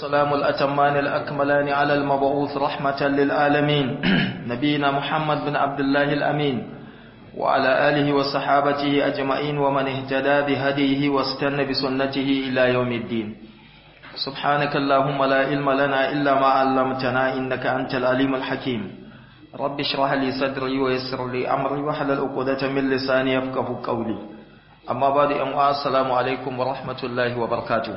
والسلام الأتمان الأكملان على المبعوث رحمة للعالمين نبينا محمد بن عبد الله الأمين وعلى آله وصحابته أجمعين ومن اهتدى بهديه واستنى بسنته إلى يوم الدين سبحانك اللهم لا علم لنا إلا ما علمتنا إنك أنت العليم الحكيم رب اشرح لي صدري ويسر لي أمري وحلل عقدة من لساني يفقه قولي أما بعد أم السلام عليكم ورحمة الله وبركاته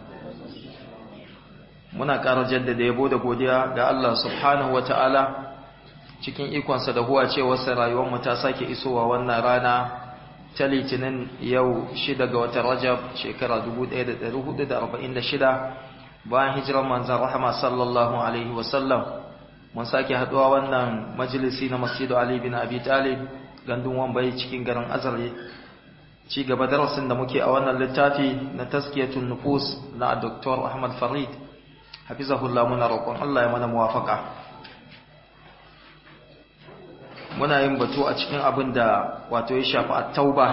muna ƙara jaddada yabo da godiya ga Allah subhanahu wa ta'ala cikin ikonsa da huwa cewarsa rayuwarmu ta sake isowa wannan rana ta litinin yau shida ga watan rajab shekara 1446 bayan hijirar manzan rahama sallallahu alaihi wasallam mun sake haɗuwa wannan majalisi na masjidu ali bin abi talib gandun wambai cikin garin azare ci gaba darasin da muke a wannan littafi na taskiyatun nufus na dr ahmad farid hafizahullah muna roƙon Allah ya mana muwafaka muna yin batu a cikin abin da wato ya shafi at-tauba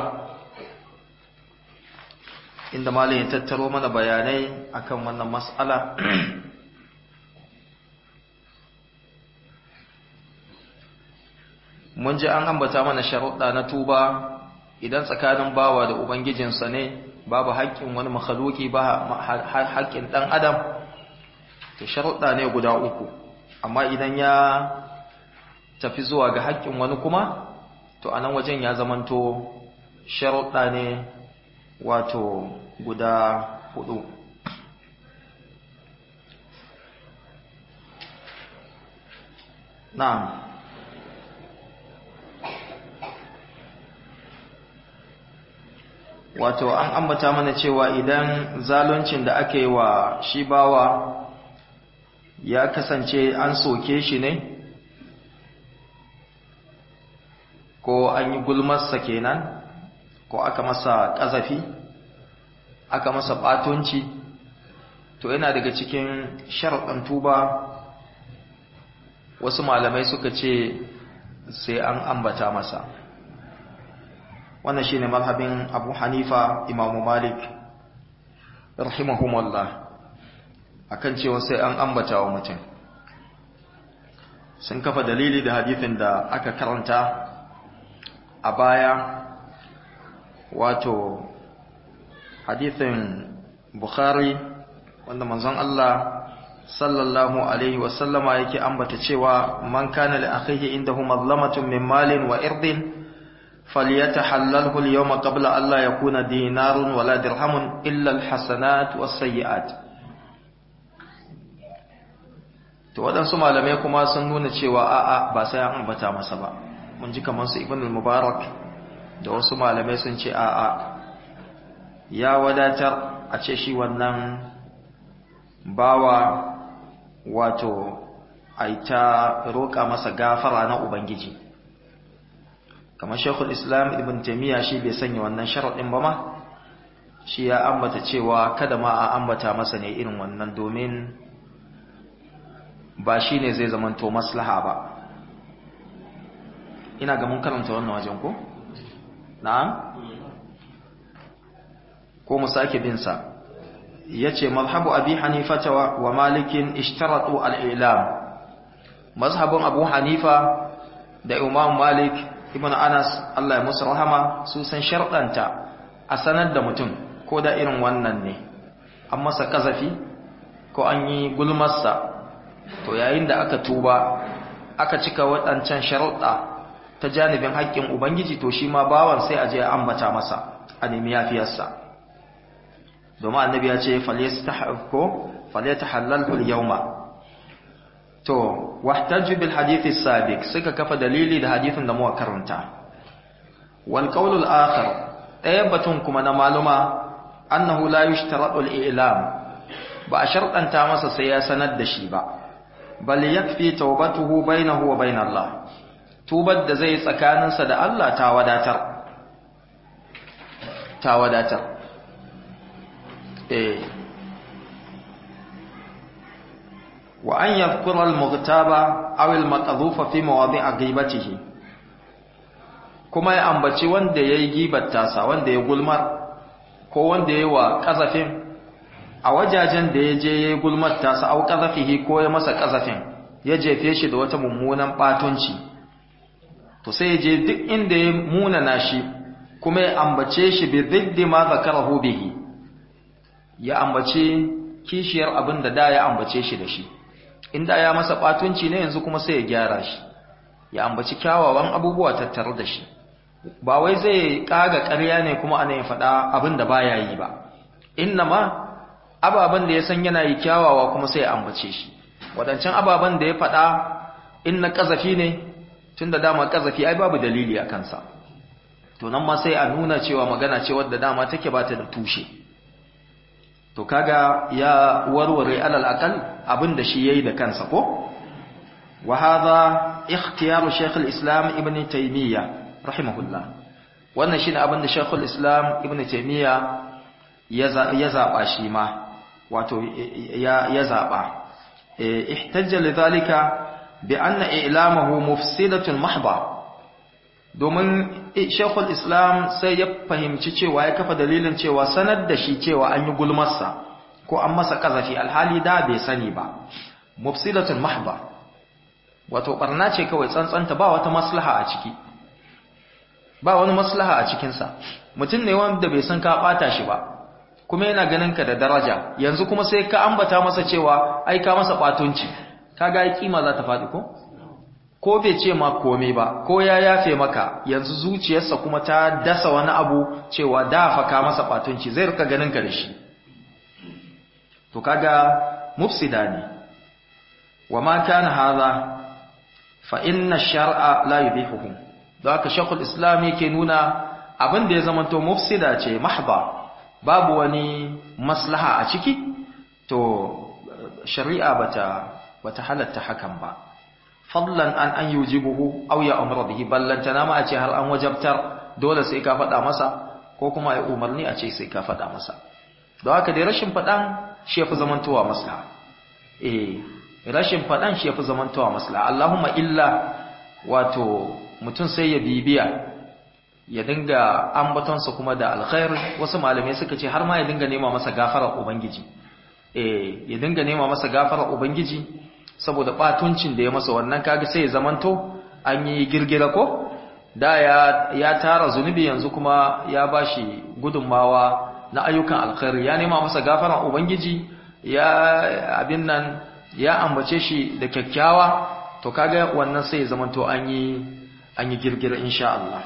inda malam ya tattaro mana bayanai akan wannan mas'ala mun ji an ambata mana sharuɗa na tuba idan tsakanin bawa da ubangijinsa ne babu haƙƙin wani makhluki ba haƙƙin ɗan adam to sharuɗa ne guda uku amma idan ya tafi zuwa ga haƙƙin wani kuma to a nan wajen ya zamanto sharuɗa ne wato guda hudu na'am wato an ambata mana cewa idan zaluncin da ake wa shi bawa ya kasance an soke shi ne ko an yi gulmarsa kenan ko aka masa ƙazafi aka masa ɓatonci to yana daga cikin sharaɗin tuba wasu malamai suka ce sai an ambata masa wannan shine mazhabin abu hanifa imamu malik rahimahumallah akan cewa sai an ambata wa mutum sun kafa dalili da hadithin da aka karanta a baya wato hadithin bukhari wanda manzon Allah sallallahu alaihi wasallama yake ambata cewa man kana li akhihi indahu mazlamatun min malin wa irdin falyatahallalhu al-yawma qabla an la yakuna dinarun wala dirhamun illa al-hasanat was-sayyi'at to waɗansu malamai kuma sun nuna cewa a'a ba sai an ambata masa ba mun ji kamar su ibn al-mubarak da wasu malamai sun ce a'a ya wadatar a ce shi wannan bawa wato aita roƙa masa gafara na ubangiji kamar shekul islam ibn taimiyya shi bai sanya wannan sharaɗin ba ma shi ya ambata cewa kada ma a ambata masa ne irin wannan domin ba shi ne zai zamanto maslaha ba ina ga mun karanta wannan wajen ko? na'am? ko mu sake binsa ya ce mazhabu abi hanifata wa malikin ishtaratu al'ilam mazhabin abu hanifa da imam malik ibn anas Allah ya musu rahama su san sharɗanta a sanar da mutum ko da irin wannan ne an masa ƙazafi ko an yi gulmarsa to yayin da aka tuba aka cika waɗancan sharuɗa ta janibin haƙƙin ubangiji to shi ma bawan sai a je a ambata masa a nemi yafiyarsa domin annabi ya ce falyatahallalhu al-yawma to wahtaju bil hadith as-sabiq suka kafa dalili da hadithin da muka karanta wal qawl al-akhar ɗaya batun kuma na maluma annahu la yushtaratu al-i'lam ba a sharɗanta masa sai ya sanar da shi ba bal yakfi tawbatuhu bainahu wa bain Allah tubar da zai tsakaninsa da Allah ta wadatar ta wadatar eh wa an yadhkura al-mughtaba aw al-maqdhufa fi mawadi'i ghibatihi kuma ya ambaci wanda yayi gibar tasa wanda ya gulmar ko wanda yayi wa kazafin a wajajen da ya je ya gulmar tasa au qazafihi ko ya masa qazafin ya jefe shi da wata mummunan batunci to sai ya je duk inda ya munana shi kuma ya ambace shi bi ziddi ma zakarahu bihi ya ambace kishiyar abin da da ya ambace shi da shi inda ya masa batunci ne yanzu kuma sai ya gyara shi ya ambaci kyawawan abubuwa tattare da shi ba wai zai kaga ƙarya ne kuma ana yin faɗa abin da baya yi ba innama ababen da ya san yana yi kyawawa kuma sai ya ambace shi wadancan ababen da ya faɗa in na ƙazafi ne tun da dama ƙazafi ai babu dalili a kansa to nan ma sai a nuna cewa magana ce wadda dama take ba ta da tushe to kaga ya warware alal aqal abin da shi yayi da kansa ko wa hadha ikhtiyaru shaykh al-islam ibn taymiyyah rahimahullah wannan shine abin da shaykh al-islam ibn taymiyyah ya zaba shi ma wato ya zaba ihtajja lidhalika bi anna i'lamahu mufsidatun mahdha domin shekul islam sai ya fahimci cewa ya kafa dalilin cewa sanar da shi cewa an yi gulmarsa ko an masa kazafi alhali da bai sani ba mufsidatun mahdha wato barna ce kawai tsantsanta ba wata maslaha a ciki ba wani maslaha a cikinsa mutum ne wanda bai san ka bata shi ba kuma yana ganin ka da daraja yanzu kuma sai ka ambata masa cewa ai ka masa batunci kaga ai kima za ta faɗi ko ko bai ce ma komai ba ko ya yafe maka yanzu zuciyarsa kuma ta dasa wani abu cewa da fa ka masa batunci zai rika ganin ka da shi to kaga mufsida ne wa ma kana hadha fa inna shar'a la yubihuhu don haka shakul islam yake nuna abin da ya zamanto mufsida ce mahdha babu wani maslaha a ciki to shari'a bata bata halatta hakan ba fadlan an an yujibuhu aw ya amra bihi ballantana ma a ce har an wajabtar dole sai ka faɗa masa ko kuma ya umarni a ce sai ka faɗa masa don haka dai rashin faɗan shi yafi zamantowa maslaha eh rashin faɗan shi yafi zamantowa maslaha Allahumma illa wato mutum sai ya bibiya ya dinga ambatonsa kuma da alkhair wasu malamai suka ce har ma ya dinga nema masa gafarar ubangiji eh ya dinga nema masa gafarar ubangiji saboda batuncin da ya masa wannan kaga sai ya zamanto an yi girgira ko da ya ya tara zunubi yanzu kuma ya bashi gudunmawa na ayyukan alkhair ya nema masa gafarar ubangiji ya abin nan ya ambace shi da kyakkyawa to kaga wannan sai ya zamanto an yi an yi girgira insha Allah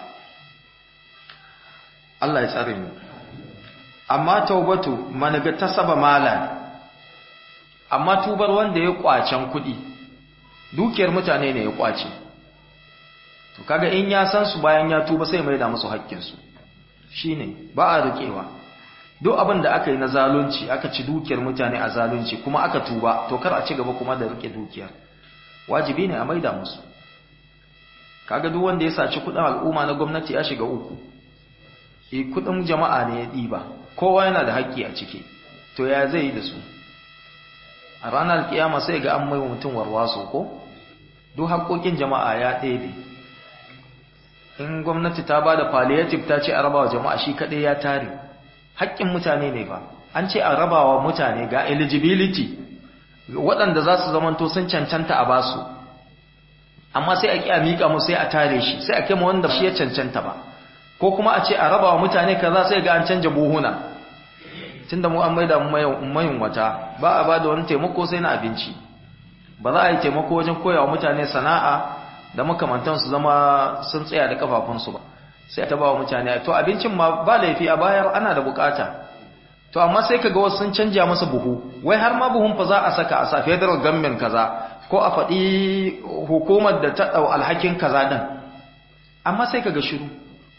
Allah ya tsare mu amma taubatu managa tasaba malan amma tubar wanda ya kwacen kuɗi dukiyar mutane ne ya kwace to kaga in ya san su bayan ya tuba sai mai da musu haƙƙin su shine ba a rikewa duk abin da aka yi na zalunci aka ci dukiyar mutane a zalunci kuma aka tuba to kar a ci gaba kuma da rike dukiyar wajibi ne a maida musu kaga duk wanda ya saci kudin al'umma na gwamnati ya shiga uku e kudin jama'a ne ya diba kowa yana da haƙƙi a ciki to ya zai yi da su a ranar kiyama sai ga an mai mutum warwaso ko duk haƙƙoƙin jama'a ya ɗebe in gwamnati ta ba da palliative ta ce a rabawa jama'a shi kaɗai ya tare haƙƙin mutane ne ba an ce a rabawa mutane ga eligibility waɗanda za su zamanto sun cancanta a basu amma sai a ƙi a miƙa mu sai a tare shi sai a kai wanda shi ya cancanta ba ko kuma a ce a raba wa mutane kaza sai ga an canja buhuna tunda mu an maida mu mayun wata ba a bada wani taimako sai na abinci ba za a yi taimako wajen koya wa mutane sana'a da makamantan su zama sun tsaya da kafafunsu ba sai a taba wa mutane to abincin ma ba laifi a bayar ana da bukata to amma sai kaga wasu sun canja masa buhu wai har ma buhun fa za a saka a sa federal government kaza ko a faɗi hukumar da ta ɗau alhakin kaza ɗin amma sai kaga shiru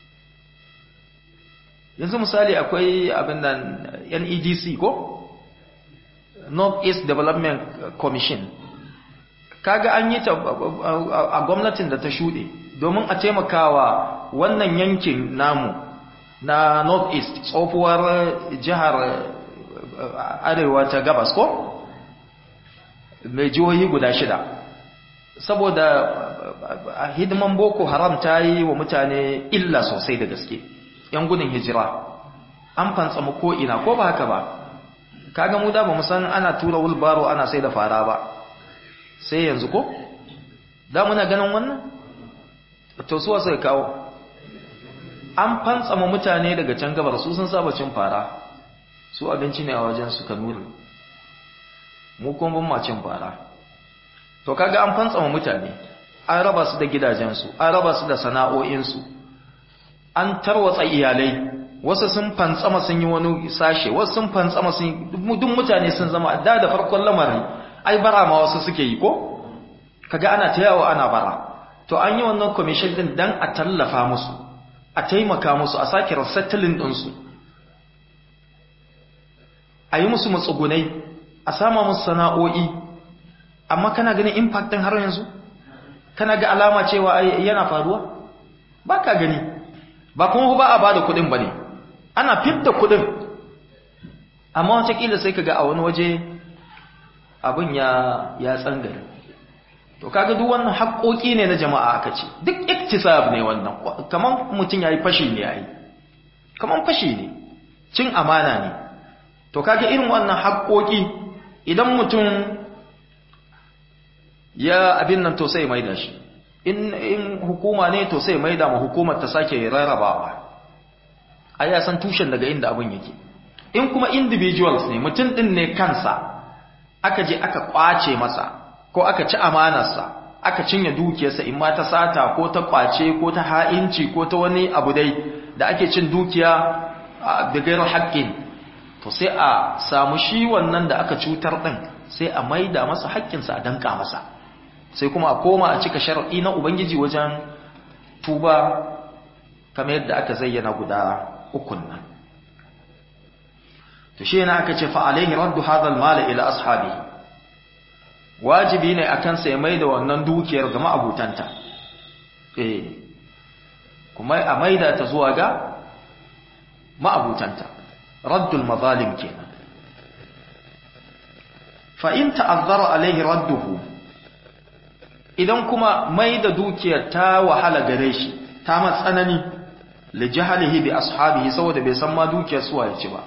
yanzu misali akwai abin nan NEDC ko North East Development Commission kaga an yi ta a gwamnatin da ta shuɗe domin a taimakawa wannan yankin namu na North East tsohuwar jihar arewa ta gabas ko mai jihohi guda shida saboda hidiman boko haram ta yi wa mutane illa sosai da gaske yan gudun hijira an fantsama ko'ina ko ba haka ba kaga mu da ba mu san ana tura wulbaro ana sai da fara ba sai yanzu ko da muna ganin wannan to suwa sai kawo an fantsama mutane daga can gabar su sun saba cin fara su abinci ne a wajen su kanuri mu kuma ban ma cin fara to kaga an fantsama mutane an raba su da gidajensu an raba su da sana'o'insu an tarwatsa iyalai wasu sun fantsama sun yi wani sashe wasu sun fantsama sun duk mutane sun zama da da farkon lamarin ai bara ma wasu suke yi ko kaga ana ta yawo ana bara to an yi wannan commission din dan a tallafa musu a taimaka musu a sake resettling din su a yi musu matsugunai a sama musu sana'o'i amma kana ganin impact din har yanzu kana ga alama cewa yana faruwa ba ka gani ba kuma ba a ba da kudin ba ne ana fidda kudin amma watakila sai ka ga a wani waje abin ya ya tsangare to kaga duk wannan haƙoƙi ne na jama'a aka ce duk iktisab ne wannan kaman mutum yayi fashi ne yayi kaman fashi ne cin amana ne to kaga irin wannan haƙoƙi idan mutum ya abin nan to sai mai da shi in in hukuma ne to sai mai da ma hukumar ta sake rarrabawa ai ya san tushen daga inda abin yake in kuma individuals ne mutum din ne kansa aka je aka kwace masa ko aka ci amanarsa aka cinye dukiyarsa in ma ta sata ko ta kwace ko ta ha'inci ko ta wani abu dai da ake cin dukiya da gairar haƙƙin to sai a samu shi wannan da aka cutar din sai a maida masa haƙƙinsa a danka masa sai kuma a koma a cika sharaɗi na Ubangiji wajen tuba kamar yadda aka zayyana guda ukun nan. To shi yana aka ce fa'alaihi raddu hadal mala ila ashabi wajibi ne a kansa ya maida wannan dukiyar ga ma'abutanta. Eh, kuma a maida ta zuwa ga ma'abutanta, raddul mazalim kenan. Fa'in ta'azzara alaihi radduhu idan kuma mai da dukiyar ta wahala gare shi ta matsanani li jahalihi bi ashabihi saboda bai san ma dukiyar suwa ya ci ba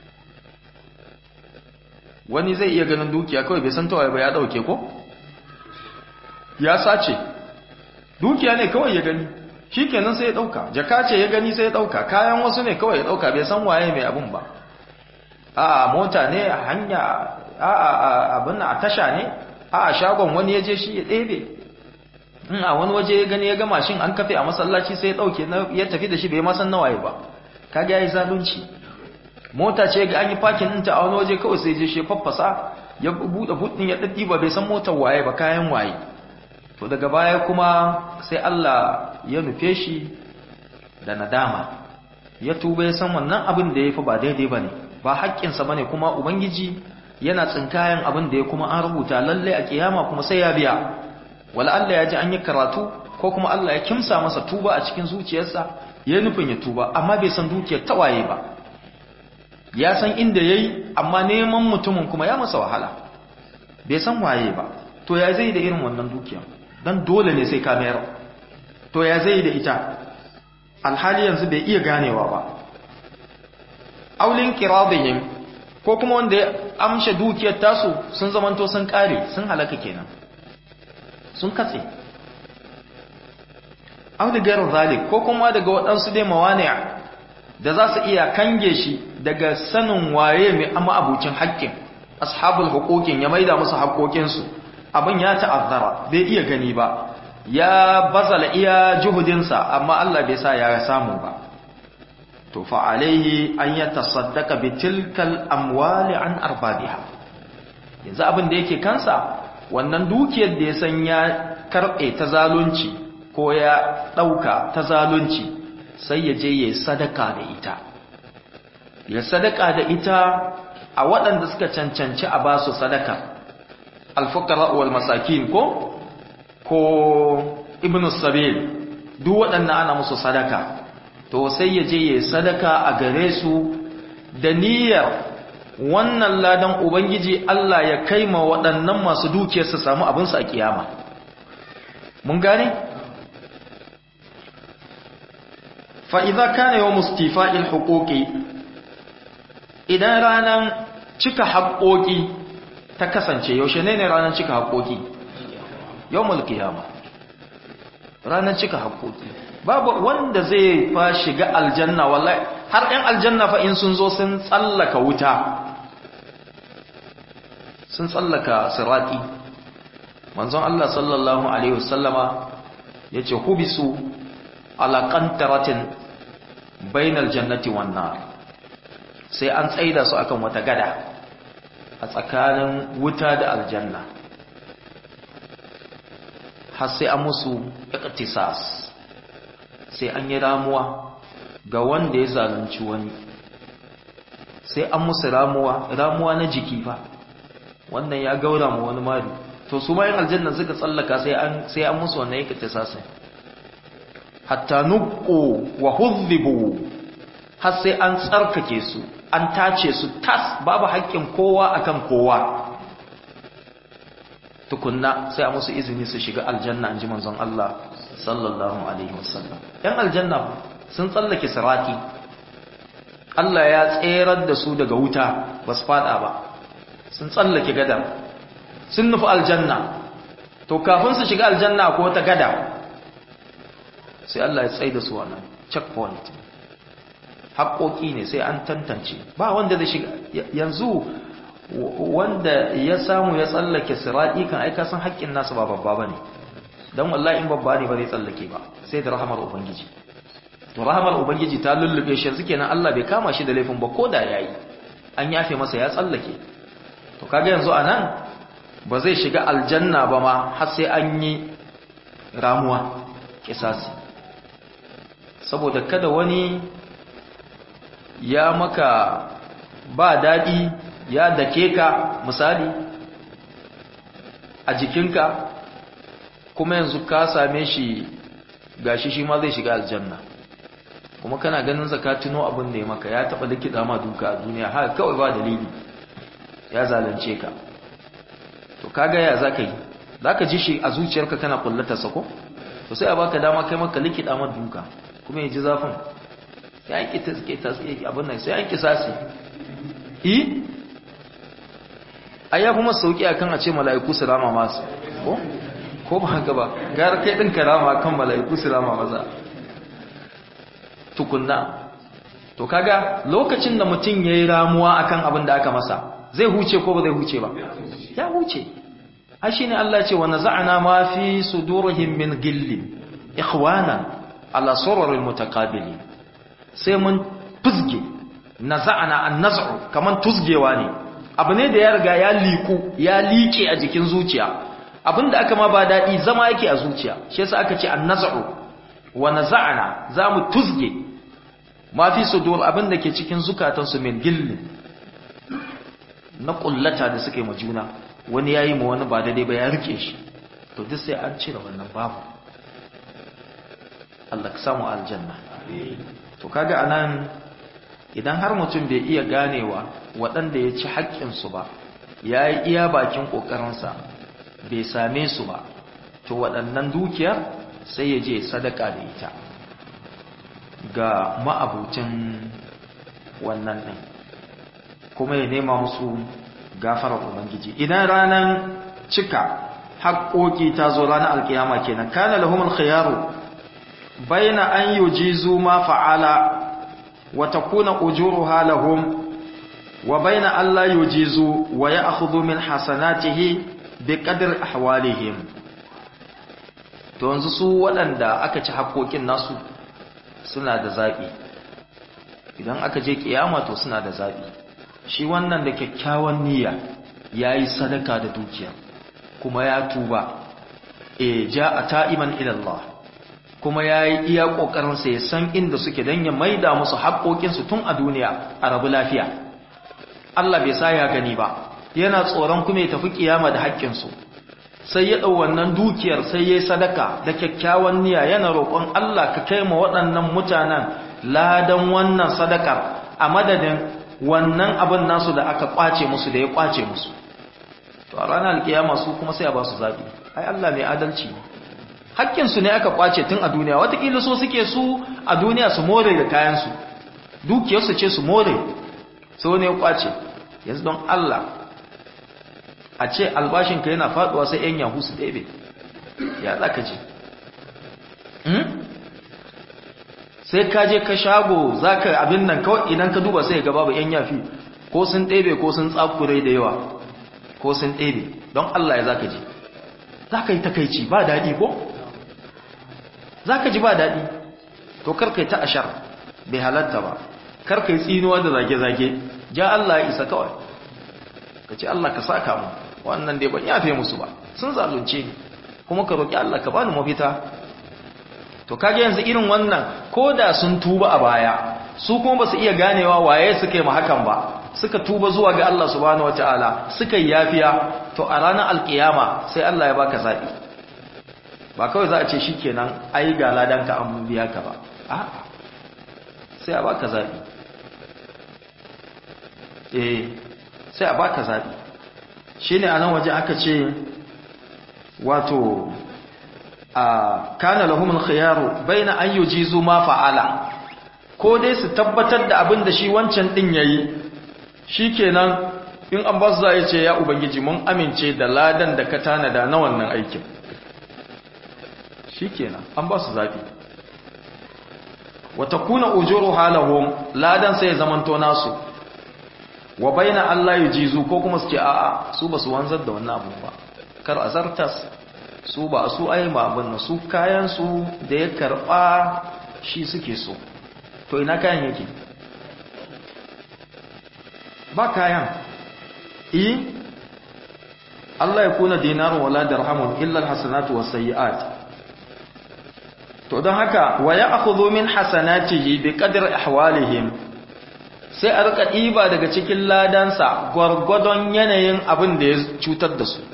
wani zai iya ganin dukiya kawai bai san tawaye ba ya dauke ko ya sace dukiya ne kawai ya gani shikenan sai ya dauka jaka ce ya gani sai ya dauka kayan wasu ne kawai ya dauka bai san waye mai abun ba a mota ne a hanya a abin a tasha ne a shagon wani ya je shi ya ɗebe in a wani waje ya gani ya ga mashin an kafe a masallaci sai ya dauke ya tafi da shi bai ma san nawaye ba kaga yayi zalunci mota ce ga an yi parking ɗinta a wani waje kawai sai je shi faffasa ya buɗe buɗin ya daddi ba bai san motar waye ba kayan waye to daga baya kuma sai Allah ya nufe shi da nadama ya tuba ya san wannan abin da ya fi ba daidai ba ne ba haƙƙinsa ba ne kuma ubangiji yana tsinkayen abin da ya kuma an rubuta lallai a kiyama kuma sai ya biya wala Allah ya ji an yi karatu ko kuma Allah ya kimsa masa tuba a cikin zuciyarsa ya nufin ya tuba amma bai san dukiyar tawaye ba ya san inda yayi amma neman mutumin kuma ya masa wahala bai san waye ba to ya zai da irin wannan dukiyar dan dole ne sai ka mayar to ya zai da ita alhali yanzu bai iya ganewa ba aulin kiradihim ko kuma wanda ya amshe dukiyar tasu sun zamanto sun kare sun halaka kenan sun katse aw da gairar zalik ko kuma daga waɗansu dai mawani'a da za su iya kange shi daga sanin waye mai amma abucin haƙƙin ashabul huquqin ya maida musu haƙoƙinsu abin ya ta'azzara bai iya gani ba ya bazala iya juhudinsa amma Allah bai sa ya samu ba to fa alaihi an yatasaddaqa bi tilkal amwali an arbabiha yanzu abin da yake kansa wannan dukiyar da ya san ya karbe ta zalunci ko ya dauka ta zalunci sai ya je ya sadaka da ita ya sadaka da ita a waɗanda suka cancanci a ba su sadaka alfukara wal masakin ko ko ibnu sabil duk waɗannan ana musu sadaka to sai ya je ya sadaka a gare su da niyyar wannan ladan ubangiji Allah ya kai ma waɗannan masu dukiyar su samu abinsu a kiyama mun gane fa idza kana yawm istifa'il huquqi idan ranan cika haƙoƙi ta kasance yaushe ne ne ranar cika haƙoƙi yawmul qiyama ranar cika haƙoƙi babu wanda zai fa shiga aljanna wallahi har ɗan aljanna fa in sun zo sun tsallaka wuta sun tsallaka sirati manzon Allah sallallahu alaihi wasallama yace hubisu ala qantaratin bainal jannati wan nar sai an tsaida su akan wata gada a tsakanin wuta da aljanna har sai an musu iqtisas sai an yi ramuwa ga wanda ya zalunci wani sai an musu ramuwa ramuwa na jiki fa wannan ya gaura mu wani mari to su bayan aljanna suka tsallaka sai an sai an musu wannan iqtisas hatta nuqu wa hudhibu har sai an tsarkake su an tace su tas babu haƙƙin kowa akan kowa tukunna sai a musu izini su shiga aljanna anji manzon Allah sallallahu alaihi wasallam yan aljanna sun tsallake sirati Allah ya tserar da su daga wuta ba su fada ba sun tsallake gada sun nufi aljanna to kafin su shiga aljanna ko ta gada sai Allah ya tsaye da su wannan checkpoint haƙoƙi ne sai an tantance ba wanda zai shiga yanzu wanda ya samu ya tsallake sirati kan aika san haƙƙin nasu ba babba bane dan wallahi in babba ne ba zai tsallake ba sai da rahamar ubangiji to rahamar ubangiji ta lullube shi yanzu kenan Allah bai kama shi da laifin ba ko da yayi an yafe masa ya tsallake to kaga yanzu anan ba zai shiga aljanna ba ma har sai an yi ramuwa kisasi saboda kada wani ya maka ba daɗi ya dake ka misali a jikinka kuma yanzu ka same shi gashi shi ma zai shiga aljanna kuma kana ganin zakatuno abin da ya maka ya taɓa likita ma duka a duniya haka kawai ba dalili ya zalunce ka to kaga ya zaka yi zaka ji shi a zuciyarka kana kullatarsa ko to sai a baka dama kai maka likita ma duka kuma ya ji zafin sai an kita suke tasiri abin nan sai an kisasi i ai ya kuma sauki akan a ce mala'iku su rama masu ko ko ba haka ba gara kai din karama kan mala'iku su rama maza tukunna to kaga lokacin da mutum yayi ramuwa akan abin da aka masa zai huce ko ba zai huce ba ya huce ai shine Allah ce wa naza'na ma fi sudurihim min gillin ikhwana ala suraril mutaqabilin sai mun fuzge naza'na an-naz'u kaman tuzgewa ne abu ne da ya riga ya liku ya liƙe a jikin zuciya abinda aka ma ba dadi zama yake a zuciya shi yasa aka ce an-naz'u wa naza'na zamu tuzge ma fi sudur abinda ke cikin zukatansu min gillin na kullata da suke ma juna wani yayi ma wani ba daidai ba ya rike shi to duk sai an cire wannan babu Allah ka samu aljanna to kaga anan idan har mutum bai iya ganewa waɗanda ya ci haƙƙin su ba yayi iya bakin kokarinsa bai same su ba to waɗannan dukiyar sai ya je sadaka da ita ga ma'abucin wannan ɗin kuma ya nema musu gafarar ubangiji idan ranar cika haƙoƙi ta zo ranar alkiyama kenan kana lahumul khiyaru baina an yujizu ma fa'ala wa takuna ujuruha lahum wa baina alla yujizu wa ya'khudhu min hasanatihi biqadri ahwalihim to yanzu su waɗanda aka ci haƙoƙin nasu suna da zaɓi idan aka je kiyama to suna da zaɓi shi wannan da kyakkyawan niyya ya yi sadaka da dukiya kuma ya tuba e ja a ta'iman ilallah kuma ya yi iya ƙoƙarinsa ya san inda suke don ya maida musu haƙoƙinsu tun a duniya a rabu lafiya Allah bai sa ya gani ba yana tsoron kuma ya tafi kiyama da haƙƙinsu sai ya ɗau wannan dukiyar sai ya yi sadaka da kyakkyawan niyya yana roƙon Allah ka kai ma waɗannan mutanen ladan wannan sadakar a madadin wannan abin nasu da aka kwace musu da ya kwace musu to a ranar alkiyama su kuma sai a ba su zaɓi ai Allah mai adalci ne hakkinsu ne aka kwace tun a duniya watakila so suke su a duniya su more da kayansu dukiyarsu ce su more sai wani ya kwace yanzu don Allah a ce albashinka yana faduwa sai yan yahu su ɗebe ya za ka ce sai ka je ka shago za ka abin nan kawai idan ka duba sai ga babu yan yafi ko sun ɗebe ko sun tsakure da yawa ko sun ɗebe don Allah ya za ka ji za ka yi takaici ba daɗi ko? za ka ji ba daɗi to karka yi ta ashar bai halatta ba karka yi tsinuwa da zage-zage ja Allah ya isa kawai ka ce Allah ka saka mu wannan dai ban yafe musu ba sun zalunce ni kuma ka roƙi Allah ka bani mafita to kage yanzu irin wannan ko da sun tuba a baya su kuma ba su iya ganewa waye suka yi hakan ba suka tuba zuwa ga Allah subhanahu wataala suka yi yafiya to a ranar alkiyama sai Allah ya baka zabi ba kawai za a ce shikenan ai ga ladan ka an biya ka ba a'a sai a baka zabi eh sai a baka zabi shine a nan waje aka ce wato a kana lahumul khiyaru baina an yujizu ma fa'ala ko dai su tabbatar da abin da shi wancan din yayi shikenan in an ba su za ce ya ubangiji mun amince da ladan da ka tanada na wannan aikin shikenan an ba su zabi wa takuna ujuru halahum ladan sai zamanto nasu wa baina Allah yujizu ko kuma su ce a'a su ba su wanzar da wannan abu ba kar azartas su ba su ai ma abin su kayan su da ya karba shi suke so to ina kayan yake ba kayan i Allah ya kuna dinarun wala dirhamun illa alhasanatu wasayyi'at to don haka wa ya'khudhu min hasanatihi biqadri ahwalihim sai a rika ɗiba daga cikin ladansa gwargwadon yanayin abin da ya cutar da su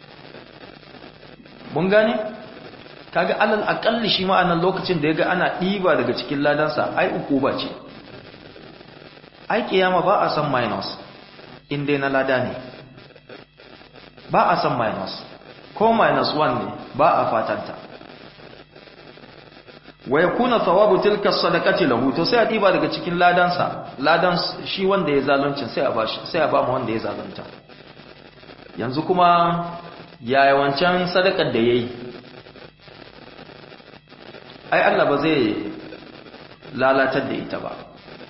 mun gane kaga alal akalli shi ma'anar lokacin da ya ga ana ɗiba daga cikin ladansa ai uku ba ce ai kiyama ba a san minus in dai na lada ne ba a san minus ko minus 1 ne ba a fatanta wa yakuna thawabu tilka sadaqati lahu to sai a diba daga cikin ladansa ladan shi wanda ya zalunci sai a bashi sai a ba mu wanda ya zalunta yanzu kuma yaya wancan sadakar da yayi ai Allah ba zai lalatar da ita ba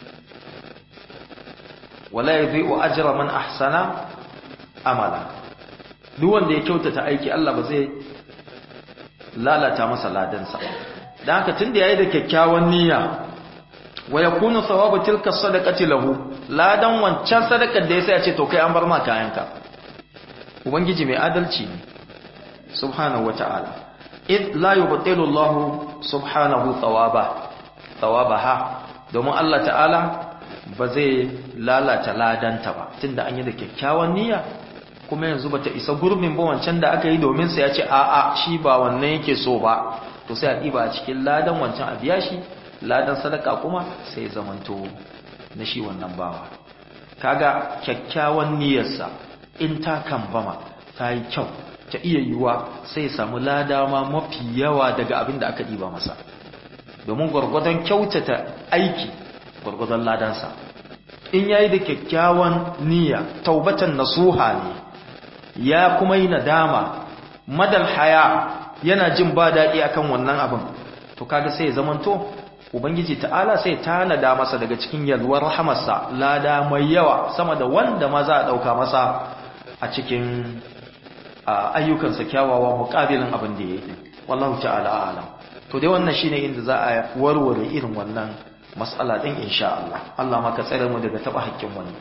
wala yadhi'u ajra man ahsana amala duk wanda ya kyautata aiki Allah ba zai lalata masa ladansa da haka tunda yayi da kyakkyawan niyya wa yakunu thawabu tilka sadaqati lahu ladan wancan sadakar da yasa ya ce to kai an bar ma kayanka ubangiji mai adalci ne subhanahu wata'ala id la yubtilu Allah subhanahu thawaba thawabaha domin Allah ta'ala ba zai lalata ladanta ba tunda an yi da kyakkyawan niyya kuma yanzu bata isa gurbin ba wancan da aka yi domin sa ya ce a'a shi ba wannan yake so ba to sai a ɗiba a cikin ladan wancan a biya shi ladan sadaka kuma sai zamanto na shi wannan bawa kaga kyakkyawan niyyarsa in ta kambama ta yi kyau ta iya yiwuwa sai samu lada ma mafi yawa daga abin da aka ɗiba masa domin gwargwadon kyautata aiki gwargwadon ladansa in yayi da kyakkyawan niyya taubatan nasuha ne ya kuma yi nadama madal haya yana jin ba daɗi akan wannan abin to kaga sai ya zamanto ubangiji ta'ala sai tanada masa daga cikin yalwar rahamarsa lada mai yawa sama da wanda ma za a ɗauka masa a cikin ayyukansa kyawawa muƙabilin abin da ya yi wallahu ta'ala alam to dai wannan shine inda za a warware irin wannan mas'ala din insha Allah Allah maka tsare mu daga taba hakkin wani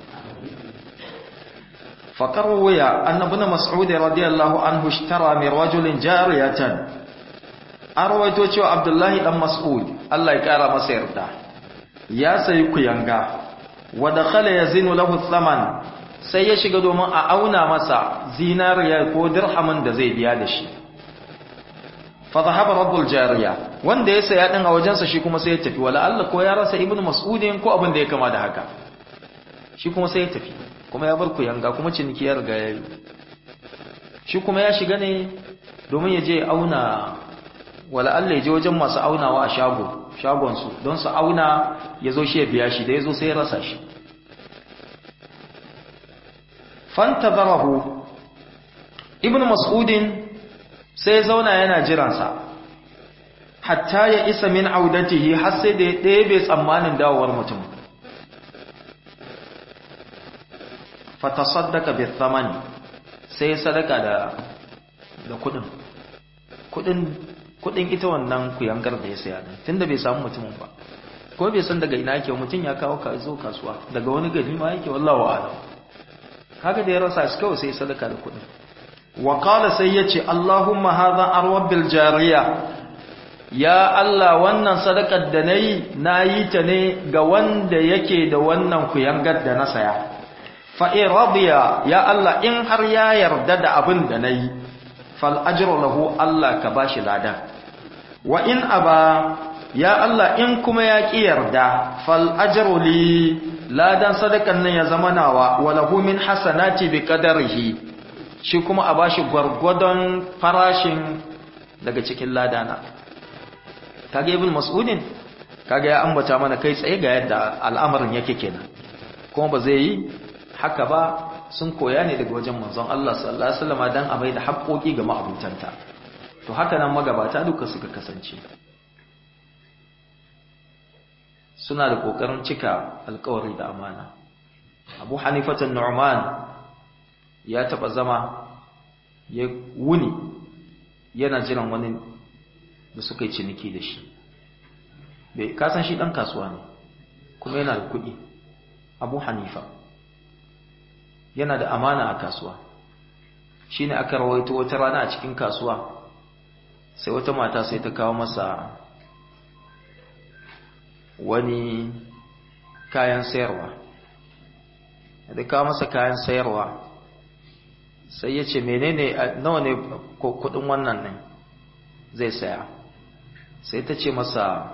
فقروي أن ابن مسعود رضي الله عنه اشترى من رجل جارية أرويتو شو عبد الله بن مسعود الله يكرم مسيرته يا سيكو ينغا ودخل يزين له الثمن sai ya shiga domin a auna masa zinariya ko dirhamin da zai biya da shi fa zahaba rabbul jariya wanda ya saya din a wajensa shi kuma sai ya tafi wala Allah ko ya rasa ibnu mas'udin ko abin da ya kama da haka shi kuma sai ya tafi kuma ya bar ku yanga kuma ciniki ya riga ya yi shi kuma ya shiga ne domin ya je auna wala Allah ya je wajen masu aunawa a shago shagonsu don su auna ya zo shi ya biya shi da ya zo sai ya rasa shi fantazarahu ibn mas'udin sai zauna yana jiransa hatta ya isa min audatihi har sai da ya ɗebe tsammanin dawowar mutum fatasaddaka bi thamani sai sadaka da da kudin kudin kudin ita wannan kuyangar da ya saya din tunda bai samu mutumin ba ko bai san daga ina yake mutum ya kawo ka zo kasuwa daga wani gari ma yake wallahi a'lam kaga da ya rasa shi kawai sai sadaka da kudin wa qala sai yace allahumma hadha arwabil jariya ya Allah wannan sadakar da nayi nayi ta ne ga wanda yake da wannan kuyangar da na saya fa in radiya ya Allah in har ya yarda da abin da nayi fal ajru lahu Allah ka bashi lada wa in aba ya Allah in kuma ya ki yarda fal ajru li ladan sadakan nan ya zama nawa wa lahu min hasanati bi qadarihi shi kuma a bashi gwargwadon farashin daga cikin ladana kage ibn mas'udin kage ya ambata mana kai tsaye ga yadda al'amarin yake kenan kuma ba zai yi haka ba sun koya ne daga wajen manzon Allah sallallahu alaihi wasallam dan a bai da haƙoƙi ga ma'abutanta to haka nan magabata duka suka kasance suna da kokarin cika alƙawari da amana Abu Hanifatan Nu'man ya taba zama ya wuni yana jiran wani da suka yi ciniki da shi bai kasan shi dan kasuwa ne kuma yana da kuɗi Abu Hanifa yana da amana a kasuwa shi ne aka rawaito wata rana a cikin kasuwa sai wata mata sai ta kawo masa wani kayan sayarwa da kawo masa kayan sayarwa sai ya ce menene nawa ne kudin wannan ne zai saya sai ta ce masa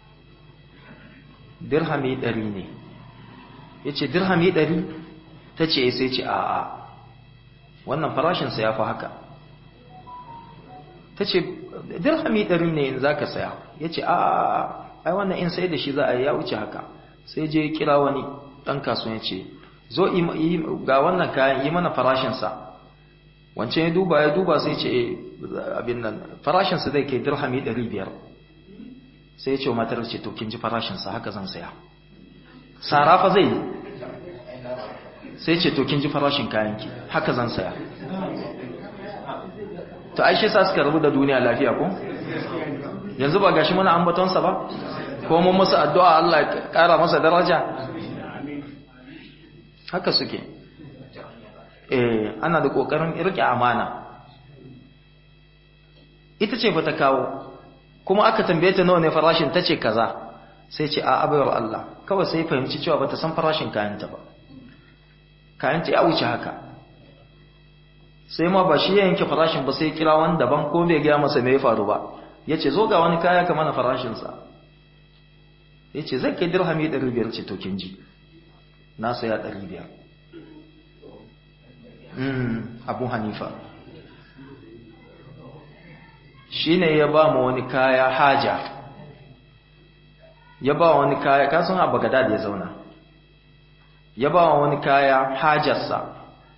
dirhami ɗari ne ya ce dirhami ɗari ta ce sai ce a'a wannan farashinsa ya fi haka ta ce dirhami ɗari ne in za ka saya ya ce a'a ai wannan in sai da shi za a yi ya wuce haka sai je kira wani ɗan kasuwa ya ce zo ga wannan kayan yi mana farashinsa wancan ya duba ya duba sai ce abin nan farashinsa zai kai dirhami ɗari biyar sai ya ce wa matar ce to kin ji farashinsa haka zan saya sarafa zai yi sai ce to kin ji farashin kayanki haka zan saya to ai shi sa suka rabu da duniya lafiya ko yanzu ba gashi muna ambatonsa ba ko mun musu addu'a Allah ya kara masa daraja haka suke eh ana da kokarin rike amana ita ce bata kawo kuma aka tambaye ta nawa ne farashin tace kaza sai ce a abayar Allah kawai sai fahimci cewa bata san farashin kayanta ba kayanta ya wuce haka sai ma ba shi ya yanke farashin ba sai kira wani daban ko bai gaya masa me ya faru ba ya ce zo ga wani kaya ka mana farashinsa ya ce zai kai dirhami 500 ce to kin ji na saya 500 abu hanifa shi ne ya ba mu wani kaya haja ya ba wani kaya kasan a bagada da ya zauna ya ba wani kaya hajarsa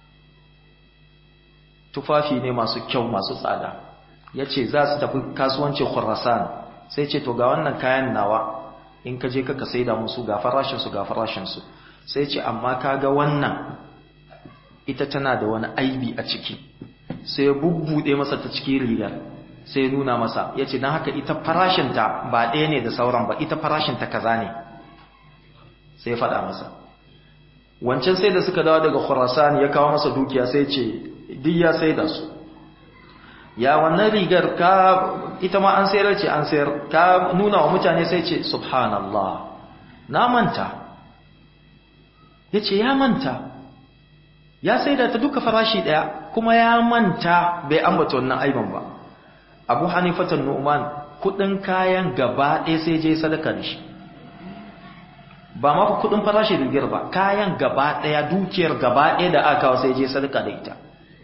tufafi ne masu kyau masu tsada ya ce za su tafi kasuwancin khurasan sai ce to ga wannan kayan nawa in ka je kaka sai da musu ga farashinsu ga farashinsu sai ce amma ka ga wannan ita tana da wani aibi a ciki sai ya bubbuɗe masa ta cikin rigar sai ya nuna masa ya ce don haka ita farashinta ba ɗaya ne da sauran ba ita farashinta kaza ne sai ya faɗa masa wancan sai da suka dawo daga khurasan ya kawo masa dukiya sai ce duk ya sai da su ya wannan rigar ka ita ma an sayar ce an sayar ka nuna wa mutane sai ce subhanallah na manta ya ce ya manta ya sai da ta duka farashi ɗaya kuma ya manta bai ambata wannan aiban ba abu hanifatan nu'man kudin kayan gaba ɗaya sai je sadaka da shi ba ma kudin farashi rigar ba kayan gaba ɗaya dukiyar gaba ɗaya da aka kawo sai je sadaka da ita